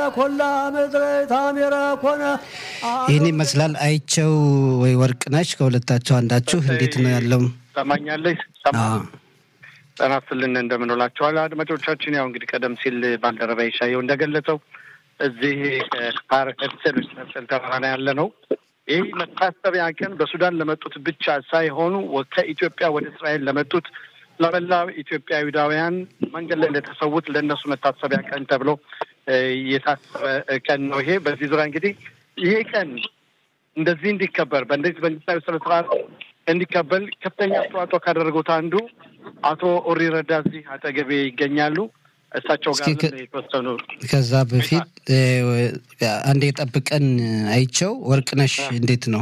ኮላ ምድረ ታሜራ ኮነ ይህን ይመስላል። አይቸው ወይ ወርቅነሽ ከሁለታቸው አንዳችሁ እንዴት ነው ያለው? ሰማኛለች ጤና ይስጥልን እንደምንውላችኋል አድማጮቻችን። ያው እንግዲህ ቀደም ሲል ባልደረባ ይሻየው እንደገለጸው እዚህ ፓርክስል መሰል ተራራ ላይ ያለ ነው። ይህ መታሰቢያ ቀን በሱዳን ለመጡት ብቻ ሳይሆኑ ከኢትዮጵያ ወደ እስራኤል ለመጡት ለመላው ኢትዮጵያዊዳውያን መንገድ ላይ ለተሰዉት ለእነሱ መታሰቢያ ቀን ተብሎ የታሰበ ቀን ነው። ይሄ በዚህ ዙሪያ እንግዲህ ይሄ ቀን እንደዚህ እንዲከበር በእንደዚህ መንግስታዊ ስነ ስርዓት እንዲከበል ከፍተኛ አስተዋጽኦ ካደረጉት አንዱ አቶ ኦሪ ረዳ እዚህ አጠገቤ ይገኛሉ። እሳቸው ጋር የተወሰኑ ከዛ በፊት አንድ የጠብቀን አይቸው ወርቅነሽ እንዴት ነው?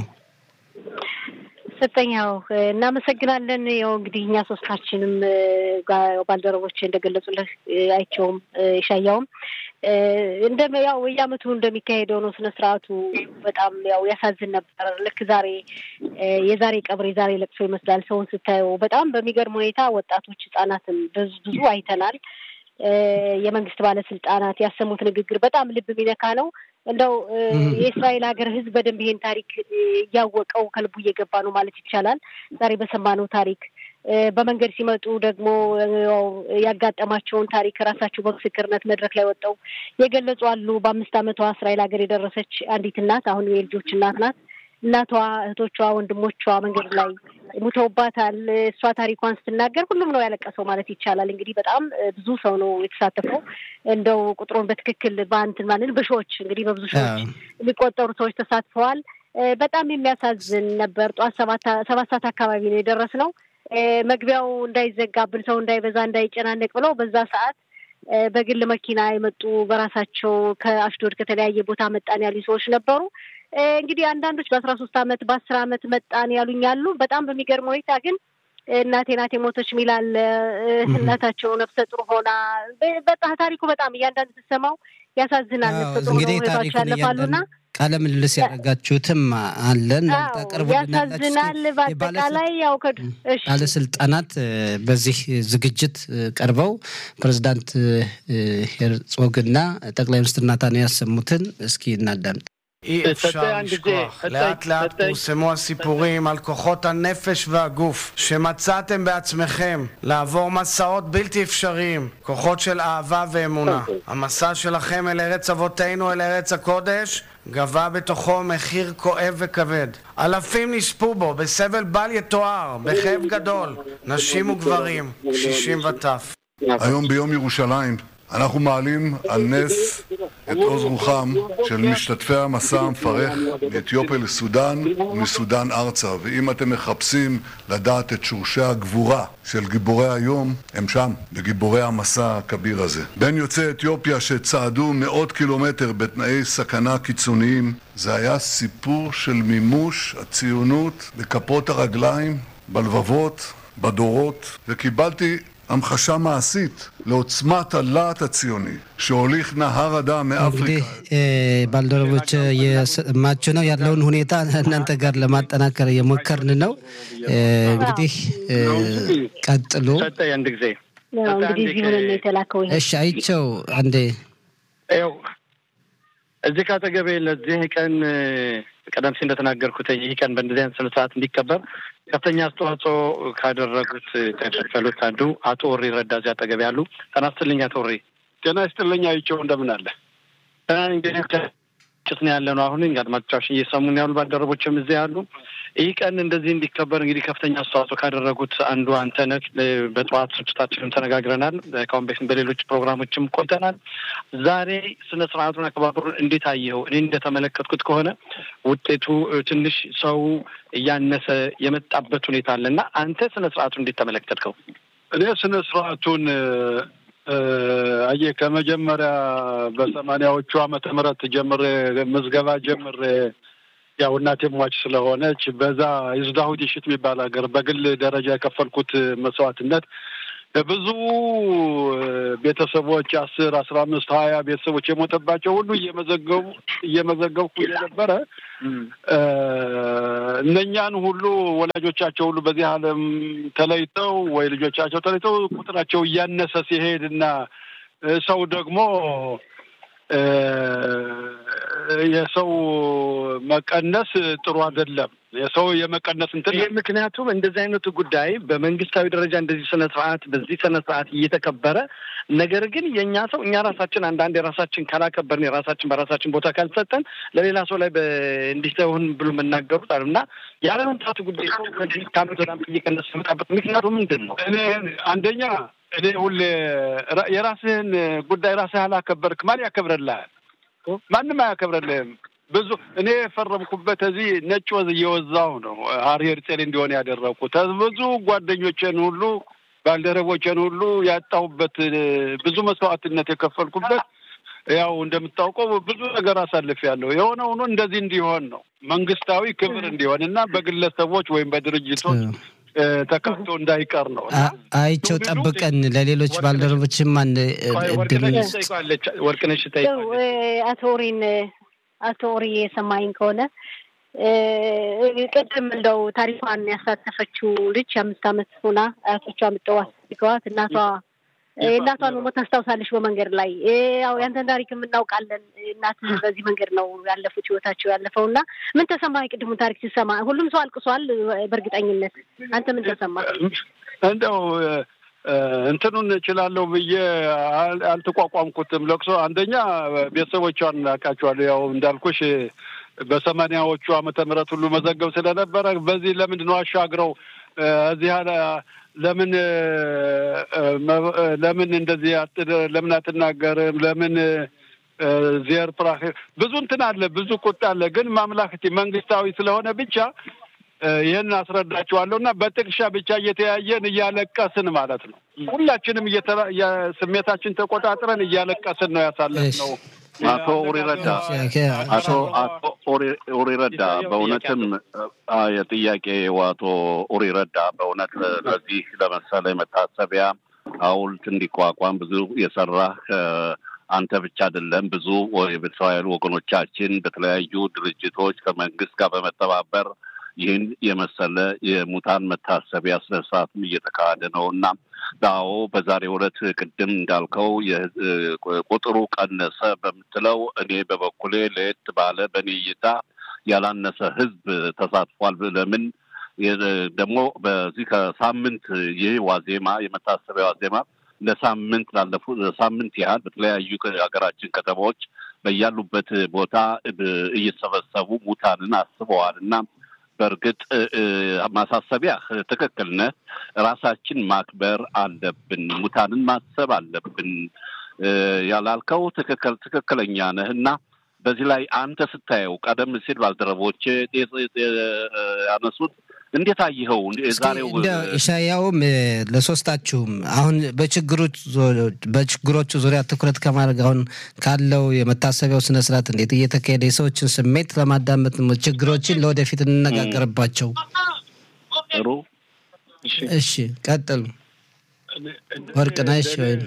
ሰጠኛው እናመሰግናለን። ያው እንግዲህ እኛ ሶስታችንም ባልደረቦች እንደገለጹልህ አይቸውም የሻያውም እንደ ያው የዓመቱ እንደሚካሄደው ነው ስነ ስርዓቱ። በጣም ያው ያሳዝን ነበር። ልክ ዛሬ የዛሬ ቀብር የዛሬ ለቅሶ ይመስላል ሰውን ስታየው። በጣም በሚገርም ሁኔታ ወጣቶች፣ ህጻናትም ብዙ አይተናል። የመንግስት ባለስልጣናት ያሰሙት ንግግር በጣም ልብ የሚነካ ነው። እንደው የእስራኤል ሀገር ህዝብ በደንብ ይሄን ታሪክ እያወቀው ከልቡ እየገባ ነው ማለት ይቻላል። ዛሬ በሰማነው ታሪክ በመንገድ ሲመጡ ደግሞ ያጋጠማቸውን ታሪክ ራሳቸው በምስክርነት መድረክ ላይ ወጣው የገለጹ አሉ። በአምስት ዓመቷ እስራኤል ሀገር የደረሰች አንዲት እናት አሁን የልጆች እናት ናት። እናቷ፣ እህቶቿ፣ ወንድሞቿ መንገድ ላይ ሙተውባታል። እሷ ታሪኳን ስትናገር ሁሉም ነው ያለቀሰው ማለት ይቻላል። እንግዲህ በጣም ብዙ ሰው ነው የተሳተፈው። እንደው ቁጥሩን በትክክል በአንትን ማለት በሺዎች እንግዲህ በብዙ ሺዎች የሚቆጠሩ ሰዎች ተሳትፈዋል። በጣም የሚያሳዝን ነበር። ጠዋት ሰባት ሰዓት አካባቢ ነው የደረስነው። መግቢያው እንዳይዘጋብን ሰው እንዳይበዛ እንዳይጨናነቅ ብለው በዛ ሰዓት በግል መኪና የመጡ በራሳቸው ከአሽዶድ ከተለያየ ቦታ መጣን ያሉ ሰዎች ነበሩ። እንግዲህ አንዳንዶች በአስራ ሶስት አመት በአስር አመት መጣን ያሉኝ አሉ። በጣም በሚገርም ሁኔታ ግን እናቴ ናቴ ሞቶች ሚላል እናታቸው ነፍሰ ጡር ሆና በጣም ታሪኩ በጣም እያንዳንዱ ስትሰማው ያሳዝናል። ነፍሰ ጡር ሆነው ህይወታቸው ያለፋሉና ቃለ ምልልስ ያደረጋችሁትም አለን ያሳዝናል። በአጠቃላይ ያው ባለስልጣናት በዚህ ዝግጅት ቀርበው ፕሬዚዳንት ሄርጾግና ጠቅላይ ሚኒስትር ናታንያሁ ያሰሙትን እስኪ እናዳምጥ። אי אפשר לשכוח. לאט לאט פורסמו הסיפורים על כוחות הנפש והגוף שמצאתם בעצמכם לעבור מסעות בלתי אפשריים, כוחות של אהבה ואמונה. המסע שלכם אל ארץ אבותינו, אל ארץ הקודש, גבה בתוכו מחיר כואב וכבד. אלפים נספו בו בסבל בל יתואר, בכאב גדול, נשים וגברים, קשישים וטף. היום ביום ירושלים אנחנו מעלים על נס את עוז רוחם של משתתפי המסע המפרך מאתיופיה לסודאן ומסודאן ארצה. ואם אתם מחפשים לדעת את שורשי הגבורה של גיבורי היום, הם שם, בגיבורי המסע הכביר הזה. בין יוצאי אתיופיה שצעדו מאות קילומטר בתנאי סכנה קיצוניים, זה היה סיפור של מימוש הציונות בכפות הרגליים, בלבבות, בדורות, וקיבלתי המחשה מעשית לעוצמת הלהט הציוני שהוליך נהר הדם מאפריקה. ባልደረቦች የሰማችሁ ነው ያለውን ሁኔታ እናንተ ጋር ለማጠናከር እየሞከርን ነው። እንግዲህ ቀጥሉ። አንድ ጊዜ እንግዲህ እዚህ ሆነን ነው የተላከው። እሺ አይቸው አንዴ ይኸው እዚህ ካጠገቤ ለዚህ ቀን ቀደም ሲል እንደተናገርኩት ይህ ቀን በእንደዚህ አይነት ስነ ስርዓት እንዲከበር ከፍተኛ አስተዋጽኦ ካደረጉት ከተከፈሉት አንዱ አቶ ወሬ ረዳ እዚህ አጠገቤ ያሉ። ጤና ይስጥልኝ አቶ ወሬ። ጤና ይስጥልኝ አይቼው እንደምን አለ? እንግዲህ ጭት ነው ያለ ነው። አሁን አድማጮቻችን እየሰሙን ያሉ ባልደረቦችም እዚህ ያሉ። ይህ ቀን እንደዚህ እንዲከበር እንግዲህ ከፍተኛ አስተዋጽኦ ካደረጉት አንዱ አንተ ነህ። በጠዋት ስርጭታችንም ተነጋግረናል። ከአሁን በፊት በሌሎች ፕሮግራሞችም ቆይተናል። ዛሬ ስነ ስርዓቱን አከባበሩን እንዴት አየኸው? እኔ እንደተመለከትኩት ከሆነ ውጤቱ ትንሽ ሰው እያነሰ የመጣበት ሁኔታ አለ እና አንተ ስነ ስርዓቱን እንዴት ተመለከትከው? እኔ ስነ ስርዓቱን አየህ ከመጀመሪያ በሰማንያዎቹ ዓመተ ምህረት ጀምሬ ምዝገባ ጀምሬ ያው እናቴ ሟች ስለሆነች በዛ ይዝዳሁድ ይሽት የሚባል ሀገር በግል ደረጃ የከፈልኩት መስዋዕትነት ብዙ ቤተሰቦች አስር አስራ አምስት ሀያ ቤተሰቦች የሞተባቸው ሁሉ እየመዘገቡ እየመዘገብኩ የነበረ እነኛን ሁሉ ወላጆቻቸው ሁሉ በዚህ ዓለም ተለይተው ወይ ልጆቻቸው ተለይተው ቁጥራቸው እያነሰ ሲሄድ እና ሰው ደግሞ የሰው መቀነስ ጥሩ አይደለም። የሰው የመቀነስ እንትን ይህ ምክንያቱም እንደዚህ አይነቱ ጉዳይ በመንግስታዊ ደረጃ እንደዚህ ስነ ስርዓት በዚህ ስነ ስርዓት እየተከበረ ነገር ግን የእኛ ሰው እኛ ራሳችን አንዳንድ የራሳችን ካላከበርን የራሳችን በራሳችን ቦታ ካልሰጠን ለሌላ ሰው ላይ እንዲህ ሳይሆን ብሎ መናገሩት አሉ እና ያለመምጣቱ ጉዳይ ከአመት ወደ አመት እየቀነሰ መጣበት ምክንያቱ ምንድን ነው? እኔ አንደኛ እኔ ሁሌ የራስህን ጉዳይ ራስህ አላከበርክ ማን ያከብረልሃል? ማንም አያከብረልህም። ብዙ እኔ የፈረምኩበት እዚህ ነጭ ወዝ እየወዛው ነው ሀርሄር ጼል እንዲሆን ያደረግኩት ብዙ ጓደኞቼን ሁሉ ባልደረቦቼን ሁሉ ያጣሁበት ብዙ መስዋዕትነት የከፈልኩበት ያው እንደምታውቀው ብዙ ነገር አሳልፌያለሁ። የሆነ ሆኖ እንደዚህ እንዲሆን ነው መንግስታዊ ክብር እንዲሆን እና በግለሰቦች ወይም በድርጅቶች ተከፍቶ እንዳይቀር ነው። አይቸው ጠብቀን ለሌሎች ባልደረቦችም አንድ እድል ወርቅነሽ አቶ ኦሪን አቶ ኦሪ የሰማኝ ከሆነ ቅድም እንደው ታሪኳን ያሳተፈችው ልጅ አምስት ዓመት ሆና አያቶቿ ምጠው አስገዋት እናቷ የእናቷን መሞት ታስታውሳለች። በመንገድ ላይ ያው ያንተን ታሪክ የምናውቃለን። እናት በዚህ መንገድ ነው ያለፉት ህይወታቸው ያለፈው እና ምን ተሰማ? የቅድሙን ታሪክ ሲሰማ ሁሉም ሰው አልቅሷል በእርግጠኝነት። አንተ ምን ተሰማ? እንደው እንትኑን እችላለሁ ብዬ አልተቋቋምኩትም። ለቅሶ አንደኛ ቤተሰቦቿን አውቃቸዋለሁ። ያው እንዳልኩሽ በሰማንያዎቹ ዓመተ ምህረት ሁሉ መዘገብ ስለነበረ በዚህ ለምንድን ነው አሻግረው እዚህ ለምን ለምን እንደዚህ ለምን አትናገርም? ለምን ዜር ፕራክ ብዙ እንትን አለ፣ ብዙ ቁጣ አለ። ግን ማምላክቲ መንግስታዊ ስለሆነ ብቻ ይህን አስረዳችኋለሁ እና በጥቅሻ ብቻ እየተያየን እያለቀስን ማለት ነው። ሁላችንም ስሜታችን ተቆጣጥረን እያለቀስን ነው ያሳለፍነው። አቶ ኡሪ ረዳ አቶ አቶ ኡሪ ረዳ በእውነትም የጥያቄው አቶ ኡሪ ረዳ በእውነት ለዚህ ለመሰለ መታሰቢያ ሐውልት እንዲቋቋም ብዙ የሰራህ አንተ ብቻ አይደለም፣ ብዙ የእስራኤል ወገኖቻችን በተለያዩ ድርጅቶች ከመንግስት ጋር በመተባበር ይህን የመሰለ የሙታን መታሰቢያ ስነስርዓትም እየተካሄደ ነው እና አዎ በዛሬው ዕለት ቅድም እንዳልከው ቁጥሩ ቀነሰ በምትለው እኔ በበኩሌ ለየት ባለ በእኔ እይታ ያላነሰ ህዝብ ተሳትፏል። ለምን ደግሞ በዚህ ከሳምንት ይህ ዋዜማ የመታሰቢያ ዋዜማ ለሳምንት ላለፉት ሳምንት ያህል በተለያዩ ሀገራችን ከተሞች በያሉበት ቦታ እየሰበሰቡ ሙታንን አስበዋል እና በእርግጥ ማሳሰቢያ ትክክል ነህ። ራሳችን ማክበር አለብን። ሙታንን ማሰብ አለብን ያላልከው ትክክል ትክክለኛ ነህ እና በዚህ ላይ አንተ ስታየው ቀደም ሲል ባልደረቦች ያነሱት እንዴት አየኸው? ዛሬው ኢሻያውም ለሶስታችሁም አሁን በችግሮቹ ዙሪያ ትኩረት ከማድረግ አሁን ካለው የመታሰቢያው ስነስርዓት እንዴት እየተካሄደ የሰዎችን ስሜት ለማዳመጥ ችግሮችን ለወደፊት እንነጋገርባቸው። ጥሩ እሺ፣ ቀጥሉ ወርቅነሽ ወይም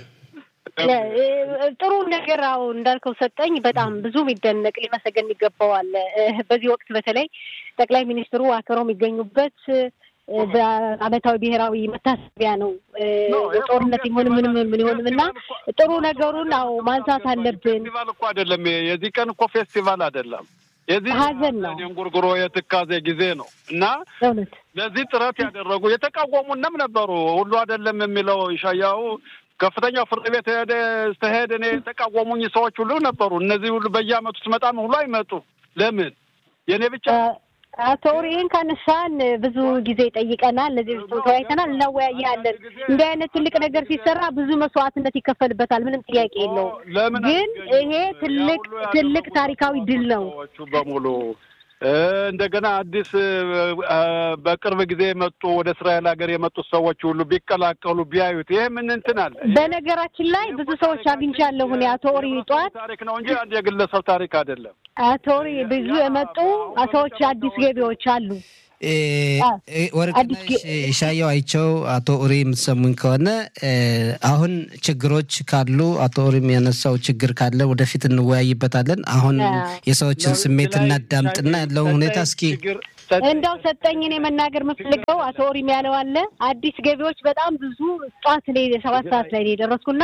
ጥሩ ነገር አዎ እንዳልከው ሰጠኝ። በጣም ብዙ የሚደነቅ ሊመሰገን ይገባዋል። በዚህ ወቅት በተለይ ጠቅላይ ሚኒስትሩ አክብረው የሚገኙበት በዓመታዊ ብሔራዊ መታሰቢያ ነው። ጦርነት ይሁን ምንም ምን ይሆንም እና ጥሩ ነገሩን አዎ ማንሳት አለብን። ፌስቲቫል እኮ አይደለም የዚህ ቀን እኮ ፌስቲቫል አይደለም። የዚህ ሀዘን ነው። እንጉርጉሮ የትካዜ ጊዜ ነው እና እውነት ለዚህ ጥረት ያደረጉ የተቃወሙንም ነበሩ። ሁሉ አይደለም የሚለው ኢሻያው ከፍተኛው ፍርድ ቤት ሄደ ስተሄድ እኔ የተቃወሙኝ ሰዎች ሁሉ ነበሩ። እነዚህ ሁሉ በየአመቱ ስመጣም ሁሉ አይመጡ። ለምን የእኔ ብቻ አቶ ይህን ካነሳን ብዙ ጊዜ ጠይቀናል። ለዚህ ተወያይተናል፣ እናወያያለን። እንዲህ አይነት ትልቅ ነገር ሲሰራ ብዙ መስዋዕትነት ይከፈልበታል። ምንም ጥያቄ የለውም። ግን ይሄ ትልቅ ትልቅ ታሪካዊ ድል ነው በሙሉ እንደገና አዲስ በቅርብ ጊዜ የመጡ ወደ እስራኤል ሀገር የመጡት ሰዎች ሁሉ ቢቀላቀሉ ቢያዩት ይሄ ምን እንትን አለ። በነገራችን ላይ ብዙ ሰዎች አግኝቻለሁ እኔ አቶ ኦሪ ጠዋት ታሪክ ነው እንጂ አንድ የግለሰብ ታሪክ አይደለም። አቶ ኦሪ ብዙ የመጡ ሰዎች አዲስ ገቢዎች አሉ። ወርቅነሽ ሻየው አይቸው አቶ ኡሪ የምትሰሙኝ ከሆነ አሁን ችግሮች ካሉ አቶ ኡሪም ያነሳው ችግር ካለ ወደፊት እንወያይበታለን። አሁን የሰዎችን ስሜት እናዳምጥና ያለውን ሁኔታ እስኪ እንደው ሰጠኝን የመናገር የምፈልገው አቶ ኦሪም ያለው አለ አዲስ ገቢዎች በጣም ብዙ ጠዋት ላይ ሰባት ሰዓት ላይ ነው የደረስኩና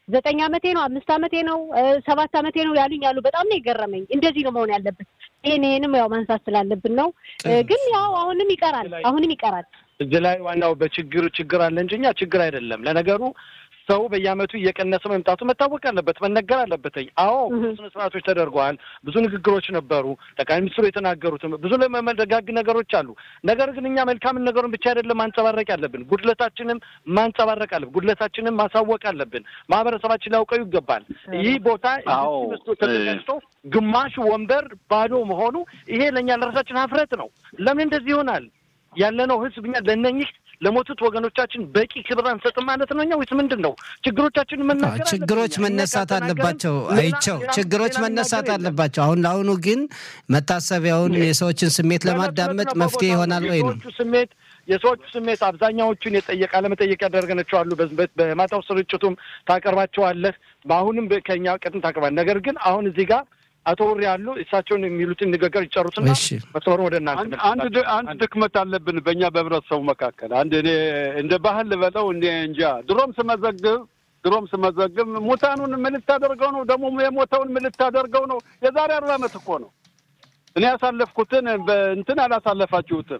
ዘጠኝ ዓመቴ ነው፣ አምስት ዓመቴ ነው፣ ሰባት ዓመቴ ነው ያሉኝ ያሉ በጣም ነው የገረመኝ። እንደዚህ ነው መሆን ያለበት። ይህን ይህንም ያው ማንሳት ስላለብን ነው። ግን ያው አሁንም ይቀራል፣ አሁንም ይቀራል። እዚህ ላይ ዋናው በችግር ችግር አለ እንጂ እኛ ችግር አይደለም። ለነገሩ ሰው በየዓመቱ እየቀነሰ መምጣቱ መታወቅ አለበት፣ መነገር አለበት። አዎ ብዙ ስነ ስርዓቶች ተደርገዋል። ብዙ ንግግሮች ነበሩ። ጠቅላይ ሚኒስትሩ የተናገሩትም ብዙ ለመደጋግ ነገሮች አሉ። ነገር ግን እኛ መልካምን ነገሩን ብቻ አይደለም ማንጸባረቅ ያለብን፣ ጉድለታችንም ማንጸባረቅ አለብን። ጉድለታችንም ማሳወቅ አለብን። ማህበረሰባችን ሊያውቀው ይገባል። ይህ ቦታ መስሎ ተዘጋጅቶ ግማሽ ወንበር ባዶ መሆኑ ይሄ ለእኛ ለራሳችን ሀፍረት ነው። ለምን እንደዚህ ይሆናል? ያለነው ህዝብ እኛ ለእነኝህ ለሞቱት ወገኖቻችን በቂ ክብር አንሰጥም ማለት ነው? እኛ ወይስ ምንድን ነው? ችግሮቻችን መናገር ችግሮች መነሳት አለባቸው። አይቸው ችግሮች መነሳት አለባቸው። አሁን ለአሁኑ ግን መታሰቢያውን የሰዎችን ስሜት ለማዳመጥ መፍትሄ ይሆናል ወይ ነው ስሜት የሰዎቹ ስሜት አብዛኛዎቹን የጠየቅ አለመጠየቅ ያደረገናቸው አሉ። በማታው ስርጭቱም ታቀርባቸዋለህ። በአሁንም ከኛ ቀጥም ታቀርባል። ነገር ግን አሁን እዚህ ጋር አቶ ውሪ ያሉ እሳቸውን የሚሉትን ንግግር ይጨሩትና መስመሩ ወደ እናንተ። አንድ አንድ ድክመት አለብን በእኛ በህብረተሰቡ መካከል አንድ እኔ እንደ ባህል ልበለው እኔ እንጃ ድሮም ስመዘግብ ድሮም ስመዘግብ ሙታኑን ምን ልታደርገው ነው ደግሞ የሞተውን ምን ልታደርገው ነው? የዛሬ አርባ ዓመት እኮ ነው እኔ ያሳለፍኩትን እንትን አላሳለፋችሁትም።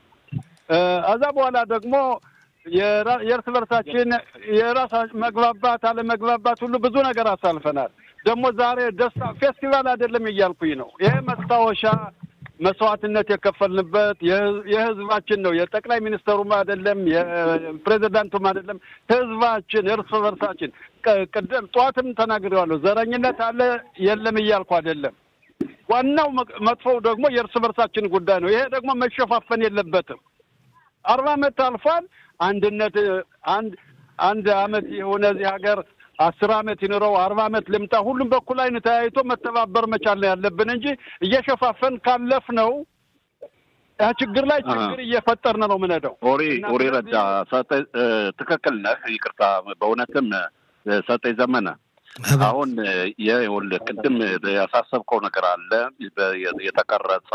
ከዛ በኋላ ደግሞ የእርስ በርሳችን የራሳ መግባባት አለመግባባት ሁሉ ብዙ ነገር አሳልፈናል። ደግሞ ዛሬ ደስታ ፌስቲቫል አይደለም እያልኩኝ ነው። ይሄ መስታወሻ መስዋዕትነት የከፈልንበት የህዝባችን ነው። የጠቅላይ ሚኒስተሩም አይደለም የፕሬዚዳንቱም አይደለም፣ ህዝባችን እርስ በርሳችን። ቅድም ጠዋትም ተናግሬዋለሁ። ዘረኝነት አለ የለም እያልኩ አይደለም። ዋናው መጥፎው ደግሞ የእርስ በርሳችን ጉዳይ ነው። ይሄ ደግሞ መሸፋፈን የለበትም። አርባ ዓመት አልፏል። አንድነት አንድ አንድ አመት የሆነ እዚህ ሀገር አስር አመት ይኑረው አርባ አመት ልምጣ ሁሉም በኩል አይን ተያይቶ መተባበር መቻል ነው ያለብን እንጂ እየሸፋፈን ካለፍ ነው ችግር ላይ ችግር እየፈጠርን ነው ምንሄደው። ኦሪ ኦሪ ረዳ ሰጠኝ፣ ትክክል ነህ። ይቅርታ በእውነትም ሰጠኝ ዘመነ አሁን ይኸውልህ ቅድም ያሳሰብከው ነገር አለ። የተቀረጸ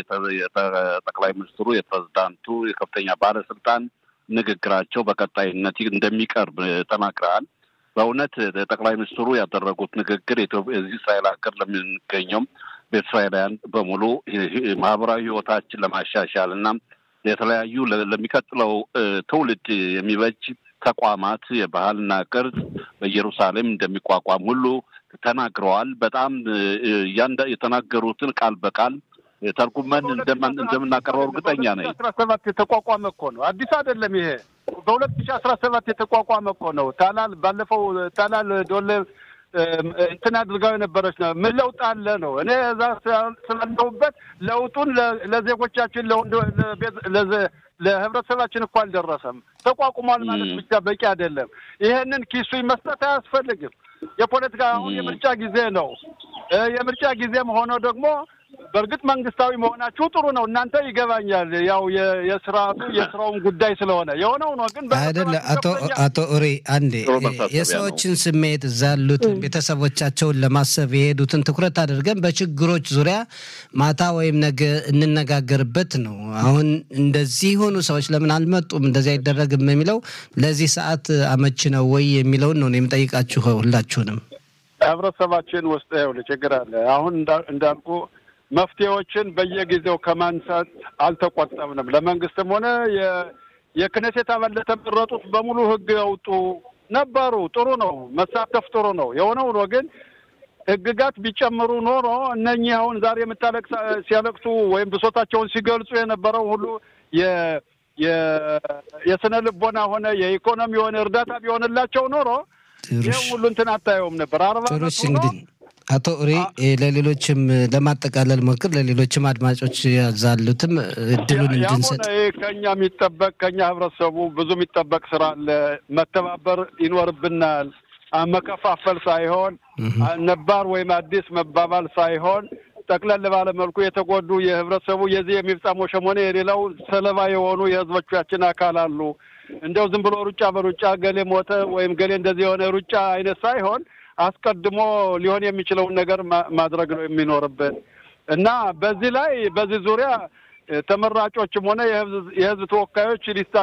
የጠቅላይ ሚኒስትሩ የፕሬዝዳንቱ የከፍተኛ ባለስልጣን ንግግራቸው በቀጣይነት እንደሚቀርብ ተናግረሃል። በእውነት ጠቅላይ ሚኒስትሩ ያደረጉት ንግግር እዚህ እስራኤል ሀገር ለምንገኘውም በእስራኤላውያን በሙሉ ማህበራዊ ህይወታችን ለማሻሻል እና የተለያዩ ለሚቀጥለው ትውልድ የሚበጅ ተቋማት የባህልና ቅርጽ በኢየሩሳሌም እንደሚቋቋም ሁሉ ተናግረዋል። በጣም የተናገሩትን ቃል በቃል ተርጉመን እንደምናቀርበው እርግጠኛ ነኝ። አስራ ሰባት የተቋቋመ እኮ ነው፣ አዲስ አይደለም ይሄ። በሁለት ሺህ አስራ ሰባት የተቋቋመ እኮ ነው። ታላል ባለፈው ታላል ዶለ እንትን አድርጋው የነበረች ነው። ምን ለውጥ አለ ነው። እኔ እዛ ስላለሁበት ለውጡን ለዜጎቻችን ለህብረተሰባችን እኮ አልደረሰም። ተቋቁሟል ማለት ብቻ በቂ አይደለም። ይሄንን ኪሱ መስጠት አያስፈልግም። የፖለቲካ አሁን የምርጫ ጊዜ ነው። የምርጫ ጊዜም ሆኖ ደግሞ በእርግጥ መንግስታዊ መሆናችሁ ጥሩ ነው። እናንተ ይገባኛል። ያው የስርዓቱ የስራውን ጉዳይ ስለሆነ የሆነው ነው። ግን አይደለ አቶ አቶ ኡሪ አንዴ የሰዎችን ስሜት እዛ ያሉትን ቤተሰቦቻቸውን ለማሰብ የሄዱትን ትኩረት አድርገን በችግሮች ዙሪያ ማታ ወይም ነገ እንነጋገርበት ነው። አሁን እንደዚህ የሆኑ ሰዎች ለምን አልመጡም፣ እንደዚህ አይደረግም የሚለው ለዚህ ሰዓት አመች ነው ወይ የሚለውን ነው የምጠይቃችሁ ሁላችሁንም። ህብረተሰባችን ውስጥ ይኸውልህ ችግር አለ። አሁን እንዳልኩ መፍትሄዎችን በየጊዜው ከማንሳት አልተቆጠብንም። ለመንግስትም ሆነ የክነሴት አባል ለተመረጡት በሙሉ ህግ ያውጡ ነበሩ። ጥሩ ነው፣ መሳተፍ ጥሩ ነው። የሆነው ነው ግን ህግጋት ቢጨምሩ ኖሮ እነኚህ አሁን ዛሬ የምታለቅስ ሲያለቅሱ ወይም ብሶታቸውን ሲገልጹ የነበረው ሁሉ የስነ ልቦና ሆነ የኢኮኖሚ የሆነ እርዳታ ቢሆንላቸው ኖሮ ይህ ሁሉ እንትን አታየውም ነበር። አርባ እንግዲህ አቶ ኡሪ ለሌሎችም ለማጠቃለል ሞክር፣ ለሌሎችም አድማጮች ያዛሉትም እድሉን እንድንሰጥ ከኛ የሚጠበቅ ከኛ ህብረተሰቡ ብዙ የሚጠበቅ ስራ አለ። መተባበር ይኖርብናል። መከፋፈል ሳይሆን ነባር ወይም አዲስ መባባል ሳይሆን ጠቅለል ባለ መልኩ የተጎዱ የህብረተሰቡ የዚህ የሚፍጻሞ ሸሞኔ የሌላው ሰለባ የሆኑ የህዝቦቻችን አካል አሉ። እንደው ዝም ብሎ ሩጫ በሩጫ ገሌ ሞተ ወይም ገሌ እንደዚህ የሆነ ሩጫ አይነት ሳይሆን አስቀድሞ ሊሆን የሚችለውን ነገር ማድረግ ነው የሚኖርብን እና በዚህ ላይ በዚህ ዙሪያ ተመራጮችም ሆነ የህዝብ ተወካዮች ሊሳ